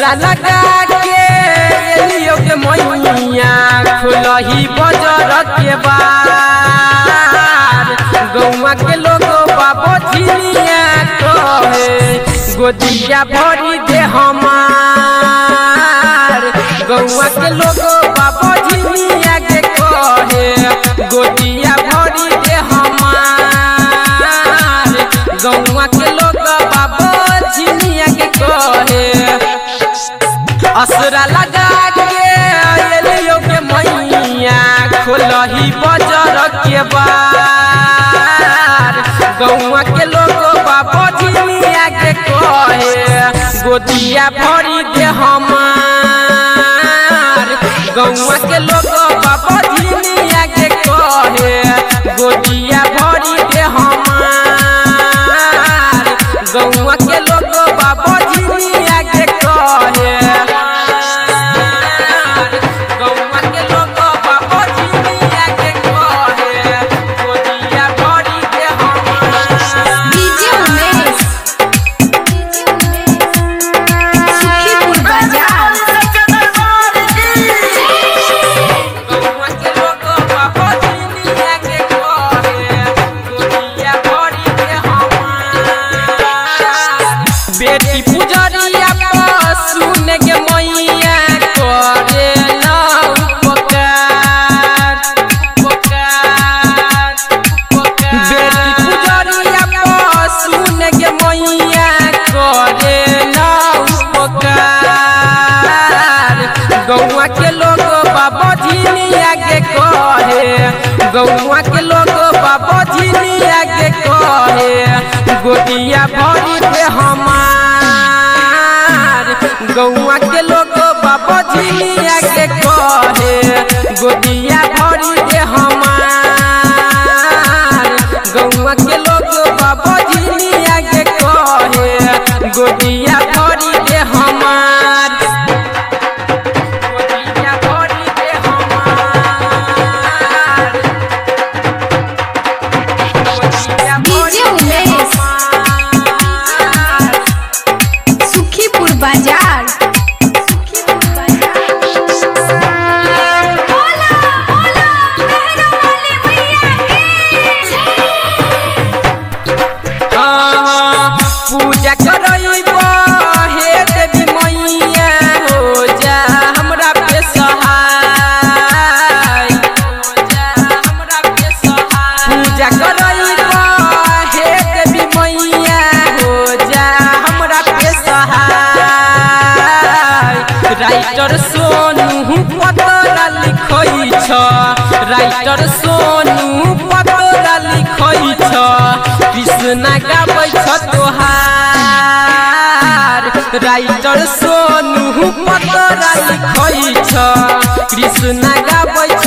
असरा लगा के एलियो के मैया खुलही बजर के बार गौवा के लोग बाबो झिलिया कहे गोदिया भरी दे हमार गौवा के लोग बाबो झिलिया के कहे गोदिया भरी दे हमार गौवा के लोग बाबो झिलिया के कहे असरा लगा के एलियो के मैया खोलही बजर के बार गौवा के लोग बाबा झिलिया के कहे गोदिया भरी दे हमार गौवा के लोग बाबा झिलिया के कहे गोदिया भरी दे हमार गौवा के लोग बाबा झिलिया के कहे गौवा के लोग बाबा झिलिया के कहे गोदिया भरी दे हमार डीजे उमेश सुखीपुर बाजार गौवा के लोग बाबा झिलिया के कहे गोदिया भरी दे हमार बेटी पुजरिया पर सुन के मैया करे ना उपकार उपकार बेटी पुजरिया पर सुन के मैया करे ना उपकार गौवा के लोग बाबा झिलिया के कहे गौवा के लोग बाबा झिलिया के कहे गोदिया भरी दे हमार गौवा के लोग बाबा झिलिया के कहे गोदिया भरी दे हमार गौवा के लोग बाबा झिलिया के कहे गोदिया भरी दे हमार गोदिया भरी दे हमार गोदिया डीजे उमेश सुखीपुर बाजार पूजा करइबो हे देवी मैया हो जा हमरा पे सहाय हो जा हमरा पे सहाय पूजा करइबो हे देवी मैया हो जा हमरा पे सहाय राइटर सोनू पतरा लिखै छ राइटर सोनू पतरा लिखै छ कृष्ण गाबै छ तोहार राइटर सोनू पतरा लिखै छ कृष्ण गाबै छ